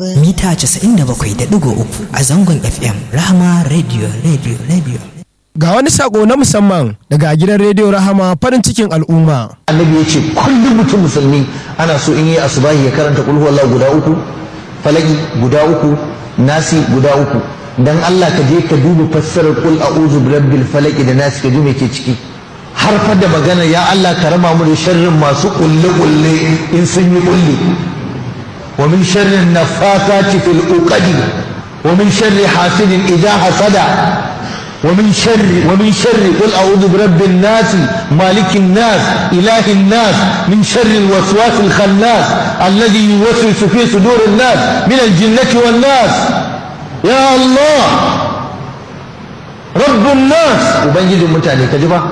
mita 97.3 a zangon FM Rahama Radio Radio Radio. Ga wani sako na musamman daga gidan rediyo Rahama farin cikin al'umma. annabi ya ce kullum mutum musulmi ana so in yi asubahi ya karanta kulhu Allah guda uku falaki guda uku nasi guda uku dan Allah ka je ka duba fassarar kul a'udhu birabbil falaki da nasi ka ji me ke ciki har fa da magana ya Allah ka rama mu da sharrin masu kulle kulle in sun yi kulle wa min sharrin nafasati fil uqadi wa min sharri hasidin idha hasada ومن شر ومن شر قل اعوذ برب الناس مالك الناس اله الناس من شر الوسواس الخناس الذي يوسوس في صدور الناس من الجنة والناس يا الله رب الناس ubangijin mutane ka ji ba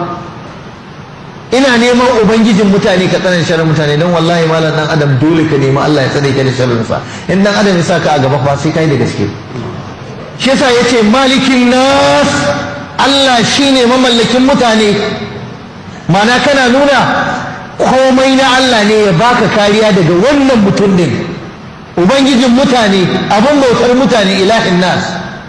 ina neman ubangijin mutane ka tsanan sharrin mutane don wallahi malam dan adam dole ka nemi Allah ya tsare ka da sharrin sa in dan adam ya saka a gaba fa sai kai da gaske shi yasa yace malikin nas Allah shine mamallakin mutane mana kana nuna komai na Allah ne ya baka kariya daga wannan mutum din ubangijin mutane abin bautar mutane ilahin nas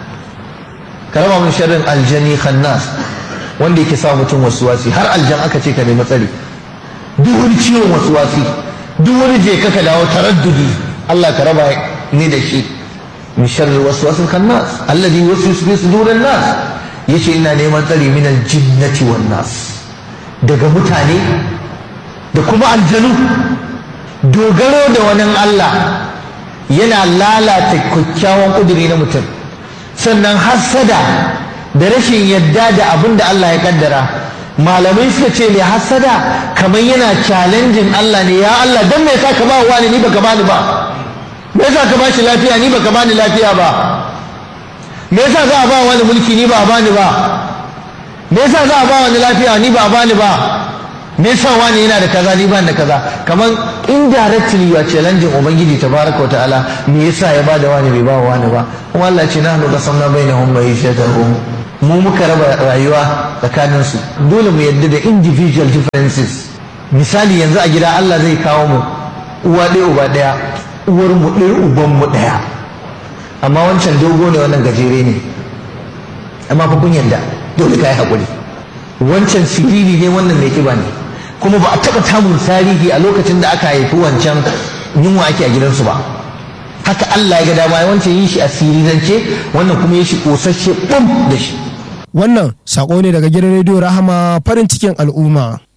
karama min sharrin aljani khannas wanda yake sa mutum wasuwasi har aljan aka ce ka nemi tsari duk wani ciwon wasuwasi duk wani je ka ka dawo taraddudi Allah ka raba ni da shi min sharri waswasil khannas alladhi yuwaswisu fi sudurin nas yace ina neman tsari min aljinnati wan nas daga mutane da kuma aljanu dogaro da wani Allah yana lalata kyakkyawan kuduri na mutum sannan hassada da rashin yadda da abin da Allah ya kaddara malamai suka ce mai hassada kamar yana challenging Allah ne ya Allah dan me yasa ka ba wani ni baka bani ba me yasa ka bashi lafiya ni baka bani lafiya ba me yasa za a ba wani mulki ni ba a bani ba me yasa za a ba wani lafiya ni ba a bani ba me yasa wani yana da kaza ni ban da kaza kamar indirectly ya challenge ubangiji tabaraka ta'ala me yasa ya bada wani bai ba wani ba kuma Allah ce nahnu qasamna bainahum ma'ishatahum mu muka raba rayuwa tsakanin su dole mu yadda da individual differences misali yanzu a gida Allah zai kawo mu uwa ɗaya uba ɗaya uwar mu ɗaya uban mu ɗaya amma wancan dogo ne wannan gajere ne amma fa kun yadda dole ka yi haƙuri wancan siriri ne wannan mai kiba ne kuma ba a taɓa samun tarihi a lokacin da aka haifi wancan yunwa ake a gidansu ba haka Allah ya ga dama ya wancan yin shi a sirirance wannan kuma ya shi ƙosasshe ɓum da shi Wannan sako ne daga gidan rediyo Rahama farin cikin al'umma.